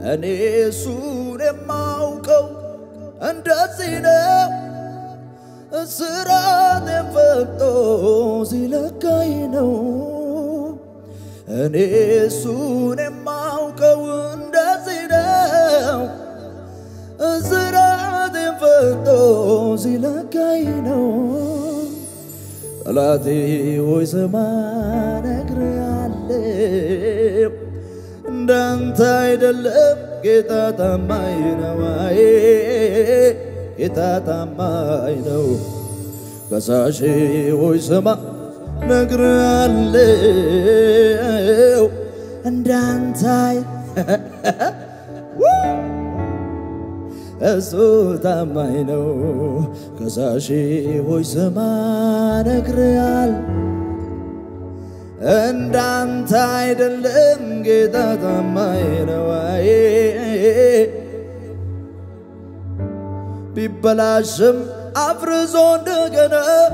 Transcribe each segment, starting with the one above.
እኔ እሱን የማውቀው እንደዚህ ነው። እስራቴን ፈቶ ሲለካኝ ነው። እኔ እሱን የማውቀው እንደዚህ ነው። እስራቴን ፈቶ ሲለካኝ ነው። ጠላቴ ሆይ ስማ እነግርሃለሁ፣ እንዳንተ አይደለም ጌታ ታማኝ ነው። አይ ጌታ ታማኝ ነው። ከሳሼ ሆይ ስማ እነግርሃለሁ፣ እንዳንተ አይ እሱ ታማኝ ነው። ከሳሼ ሆይ ስማ እነግርሃለሁ እንዳንተ አይደለም ጌታ ታማኝ ነው። አይ ቢበላሽም አፍርሶ እንደገና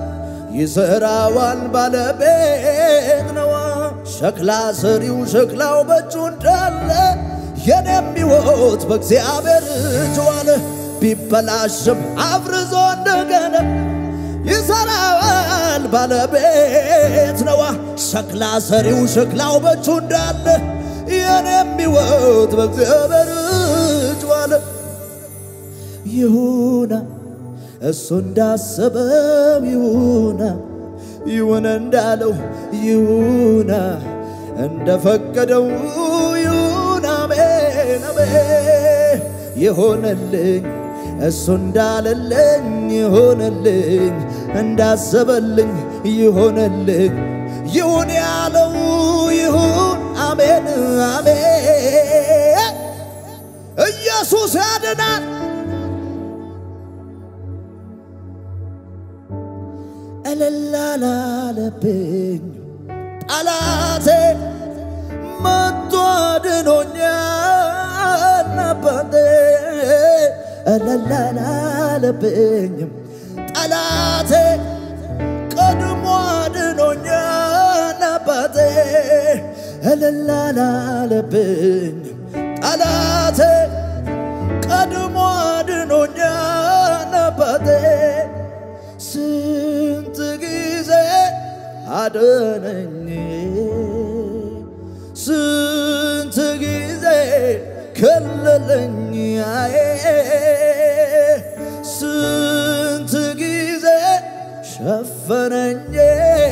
ይሰራዋል ባለቤት ነዋ። ሸክላ ሰሪው ሸክላው በእጁ እንዳለ የኔም ሕይወት በእግዚአብሔር እጅ ዋለ። ቢበላሽም አፍርሶ እንደገና ይሰራዋል ባለቤት ነዋ። ሸክላ ሰሪው ሸክላው በእጁ እንዳለ የኔም ሕይወት በእግዚአብሔር እጅ ዋለ። ይሁና እሱ እንዳሰበው ይሁና ይሁን እንዳለው ይሁና እንደፈቀደው ይሁን አሜን አሜን ይሆነልኝ እሱ እንዳለልኝ ይሆነልኝ እንዳሰበልኝ ይሆነልኝ ይሁን ያለው ይሁን አሜን አሜን ኢየሱስ ያድናል እልላላለብኝ ጠላቴ መቶ አድኖኛል አባቴ እልላላለብኝም ጠላቴ ቀድሞ አድኖኛል አባቴ እልላላለብኝም ጠላቴ ቀድሞ አድኖኛል አባቴ ስንት ጊዜ አደነኝ ስንት ጊዜ ከለለኝ አዬ ስንት ጊዜ ሸፈነኝ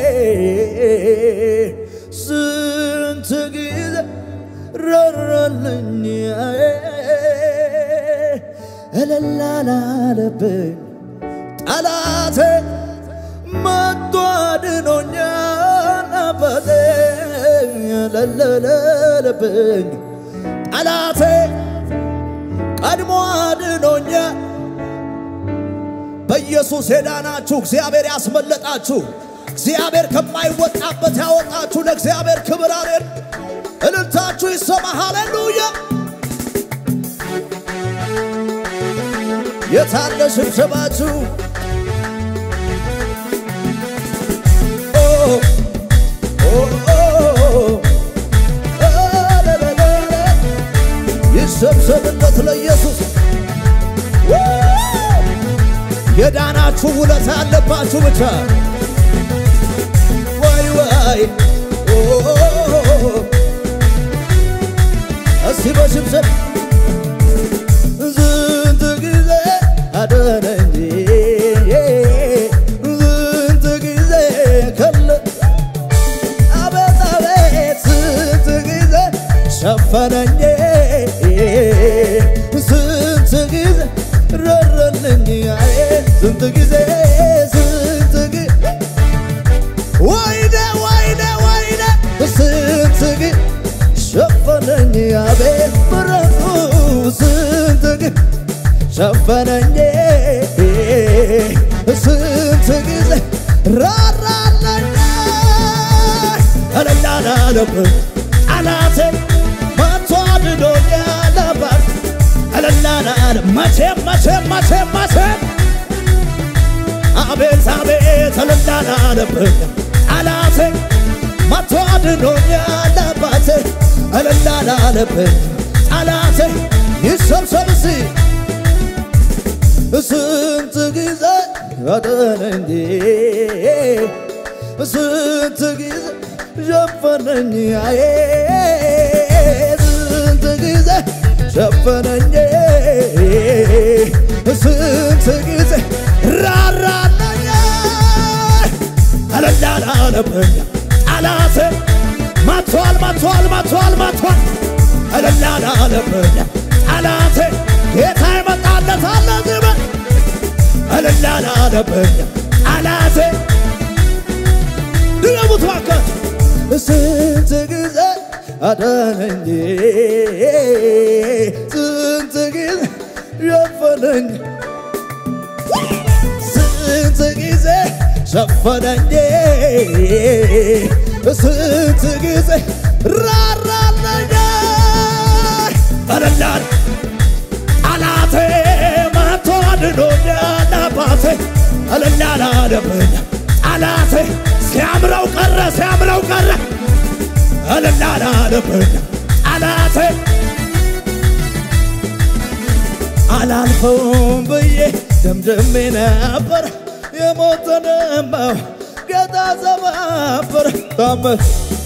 ስንት ጊዜ ረረልኝ አዬ እልላላለብኝ ጠላቴ መቶ አድኖኛል አባቴ ለለለለብኝ ጠላቴ ቀድሞ አድኖኛል። በኢየሱስ የዳናችሁ እግዚአብሔር ያስመለጣችሁ እግዚአብሔር ከማይወጣበት ያወጣችሁ ለእግዚአብሔር ክብር አሬን እልልታችሁ ይሰማ። ሃሌሉያ! የታለ ሽብሸባችሁ? ይሰብሰብለት ለኢየሱስ። የዳናችሁ ውለታ ያለባችሁ ብቻ ወይ ወይ እስቲ በሽብሸብ ዝንት ጊዜ አደነኝ ዝንት ጊዜ ከለ አቤት አቤት ስንት ጊዜ ሸፈነኝ ስንት ጊዜ ረረልኝ አዬ ስንት ጊዜ ስንት ጊዜ ወይኔ ወይኔ ወይኔ ስንት ጊዜ ሸፈነኝ አቤት ምሕረቱ ስንት ጊዜ ሸፈነኝ ስንት ጊዜ ራራለኝ እልላላለብኝ ጠላቴ መቶ አድኖኛል አባት እልላላል መቼም መቼም መቼም መቼም አቤት አቤት እልላላለብኝ ጠላቴ መቶ አድኖኛል አባቴ እልላላለብኝ ጠላቴ ይሰብሰብ እስቲ ስንት ጊዜ አዳነኝ ስንት ጊዜ ሸፈነኝ አዬ ስንት ጊዜ ሸፈነኝ ስንት ጊዜ ራራለኝ እልላላለብኝ ጠላቴ መቷል መቷል መቷል መቷል እልላላለብኝ ጠላቴ ጌታ ይመጣለት አለ ዝም እልላላለብኝ ጠላቴ ድገሙት ባካችሁ ስንት ጊዜ አዳነኝ ስንት ጊዜ ሸፈነኝ ስንት ጊዜ ሸፈነኝ ስንት ጊዜ ራራለኝ እልላል ጠላቴ መቶ አድኖኛል አባቴ እልላላለብኝ ጠላቴ ሲያምረው ቀረ ሲያምረው ቀረ እልላላለብኝ ጠላቴ አላልፈውም ብዬ ደምድሜ ነበር የሞተንመው ጌታ ዘባበር ታመን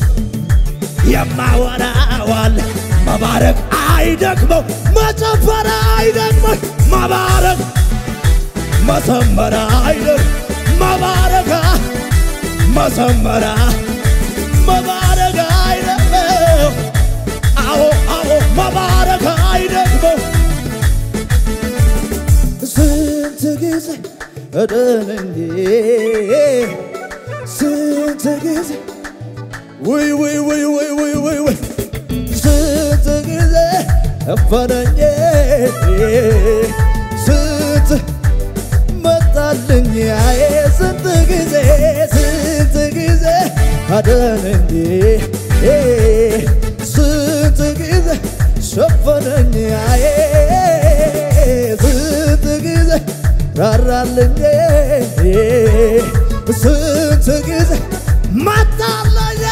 የማወራዋል መባረክ አይደክመው መጨፈር አይደክመው መባረክ መሰመር አይደክ መባረክ መሰመራ መባረክ አይደክመው አዎ አዎ መባረክ አይደክመው ስንት ጊዜ እደነኝ ስንት ጊዜ ውይ ውይ ውይ ውይ ውይ ውይ ውይ ስንት ጊዜ እፈረኝ ስንት መጣልኝ አዬ ስንት ጊዜ ስንት ጊዜ አደነኝ ስንት ጊዜ ሸፈነኝ አዬ ስንት ጊዜ ራራልኝ ስንት ጊዜ መጣለኝ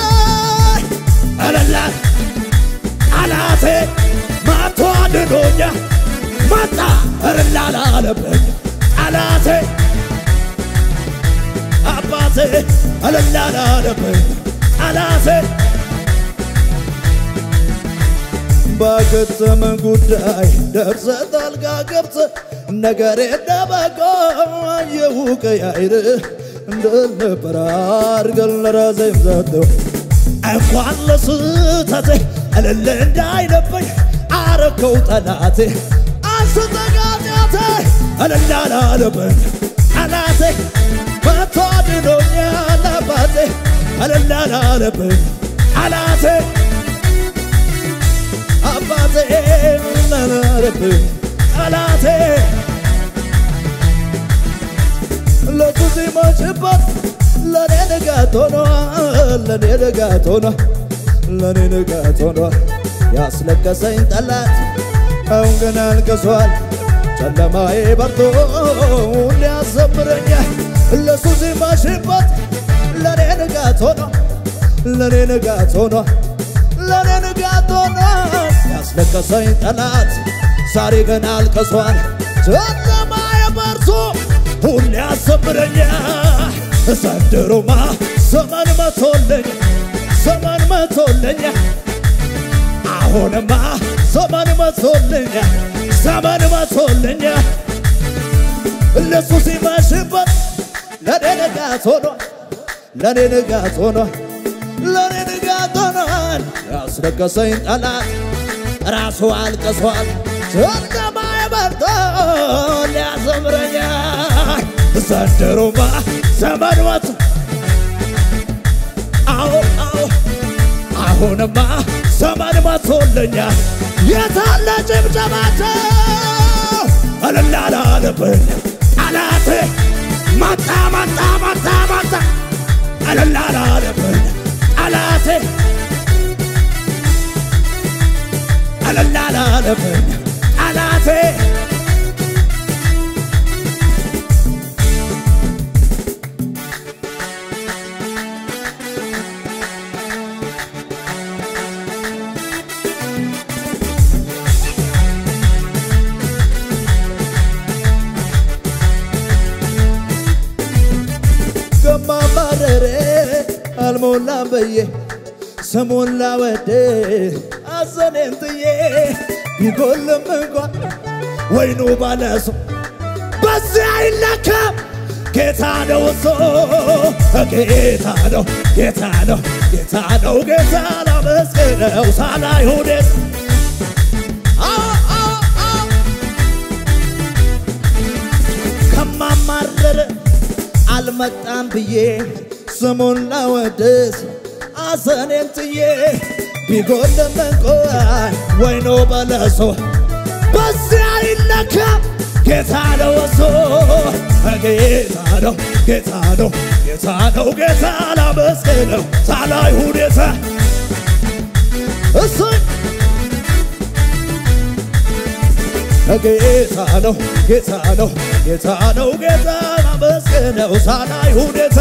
እልላት ጠላቴ መቶ አድኖኛ መጣ እልላላለብኝ ጠላቴ አባቴ እልላላለብኝ ጠላቴ በከተመ ጉዳይ ደርሰ ጣልቃ ገብተ ነገሬ ደበቆ አየሁ ቀያይር እንደነበረ አድርገን ለራሴም ሰጠው እንኳን ለስህተቴ እልል እንዳይለበኝ አረከው ጠላቴ አንስተጋጤቴ እልል አላለብኝ ጠላቴ መቶ አድኖኛል አባቴ እልል አላለብኝ ጠላቴ አባቴ እልል አላለብኝ ጠላቴ ለቱ ሲመሽበት ለኔ ንጋት ሆኗል ለኔ ንጋት ሆኗል ለኔ ንጋት ሆኗል ያስለቀሰኝ ጠላት አሁን ግን አልቅሷል ጨለማዬ በርቶ ሊያዘምረኛል ለሱ ሲመሽበት ለኔ ንጋት ሆኗል ለኔ ንጋት ሆኗል ለኔ ንጋት ሆኗል ያስለቀሰኝ ጠላት ዛሬ ግን አልቅሷል ጨለማዬ በርቶ ሁሌ ያዘምረኛል ዘንድሮማ ዘመን መቶልኝ ዘመን መቶልኝ አሁንማ ዘመን መቶልኝ ዘመን መቶልኝ ለሱ ሲመሽበት ለኔ ንጋት ሆኗል ለኔ ንጋት ሆኗል ለኔ ንጋት ሆኗል ያስለቀሰኝ ጠላት ራሱ አልቅሷል ጨለማዬ በርቶ ሊያዘምረኛል ዘንድሮማ ዘመን መቶ አዎ አዎ አሁንማ ዘመን መቶልኛል የታለ ጭብጨባቸው እልል አላለብኝ ጠላቴ መጣ መጣ መጣ መጣ እልል አላለብኝ ጠላቴ እልል አላለብኝ ጠላቴ አልሞላም ብዬ ስሙን ላወድ አዘኔን ጥዬ ቢጎልም እንኳን ወይኑ ባለሱ በዚያ አይለካም ጌታ ነው እሱ ጌታ ነው ጌታ ነው ጌታ ነው ጌታ ላመስግነው ሳላይ ሁኔት ከማማረር አልመጣም ብዬ ስሙን ላወድስ አዘኔን ጥዬ ቢጎልም እንኳን ወይኑ በለሶ በዚያ አይለካም ጌታ ነው እሱ ጌታ ነው ጌታ ነው ጌታ ነው ጌታ ላመስግነው ሳላይ ሁኔታ እሱይ ጌታ ነው ጌታ ነው ጌታ ነው ጌታ ላመስግነው ሳላይ ሁኔታ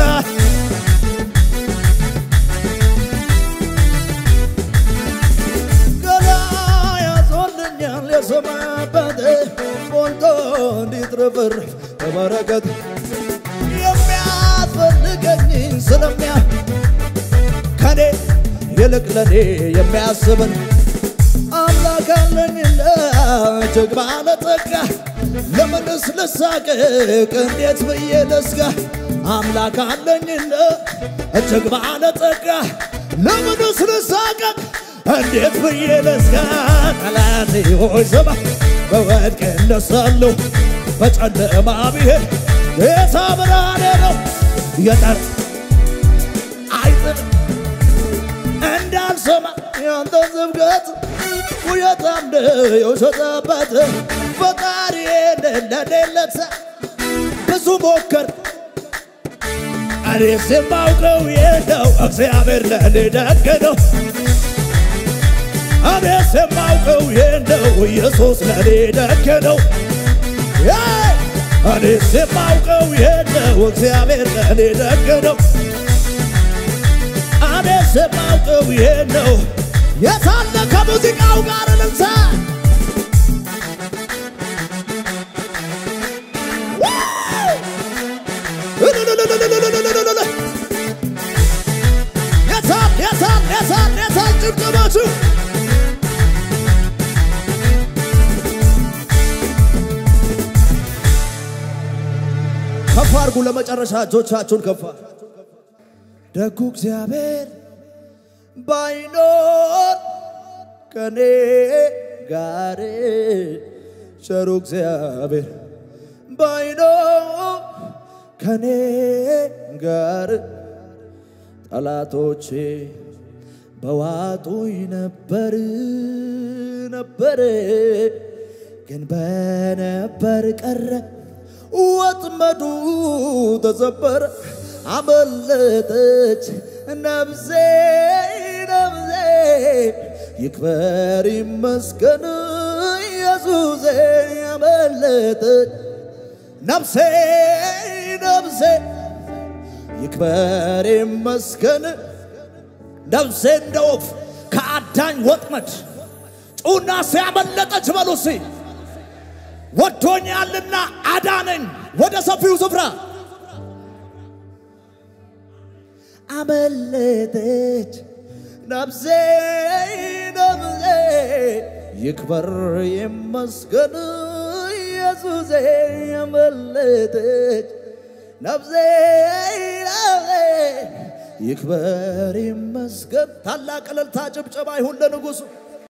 ገና ያዞልኛል የሰማበት ሞልቶ እንዲትርፍርፍ በበረከት የሚያስፈልገኝ ስለሚያ ከኔ ይልቅ ለኔ የሚያስብን አምላክ አለኝና እጅግ ባለጠጋ ለምንስ ልሳቅቅ እንዴት ብዬ ልስጋ አምላክ አለኝና እጅግ ባለጠጋ ለምንስ ልሳቅቅ እንዴት ብዬ ልስጋ ጠላቴ ሆይ ስማ በወድቅ እነሳለሁ በጨለማ ብሄድ ጌታ ብርሃኔ ነው የጠር አይጥል እንዳልሰማ ያንተ ስብከት ውየታም የውሸጠበት ፈጣሪ እንደሌለት ብዙ ሞከር እኔስ የማውቀው የለው እግዚአብሔር ለእኔ ደግ ነው። እኔስ የማውቀው የለው ኢየሱስ ለእኔ ደግ ነው። እኔስ የማውቀው የለው እግዚአብሔር ለእኔ ደግ ነው። እኔስ የማውቀው የለው የታለ ከሙዚቃው ጋር ልምሳ የታል የታል የታል የታል ጭብጨባችሁ ከፍ አድርጉ ለመጨረሻ እጆቻችሁን ከፍ ደጉ እግዚአብሔር ባይኖር ከኔ ጋር ቸሩ እግዚአብሔር ባይኖር ከኔ ጋር ጠላቶቼ በዋጡኝ ነበር ነበር ግን በነበር ቀረ ወጥመዱ ተሰበረ አመለጠች ነፍሴ ነፍሴ ይክበር ይመስገን ኢየሱሴ አመለጠች ነፍሴ ነፍሴ ይክበር ይመስገን ነፍሴ እንደ ወፍ ከአዳኝ ወጥመድ ጩና ሲያመለጠች በሉሲ ወዶኛልና አዳነኝ ወደ ሰፊው ስፍራ አመለጠች ነፍሴ ነፍሴ ይክበር ይመስገን ኢየሱሴ አመለጠች ነፍሴ ነፍሴ ይክበር ይመስገን። ታላቅ እልልታ ጭብጨባ ይሁን ለንጉሡ።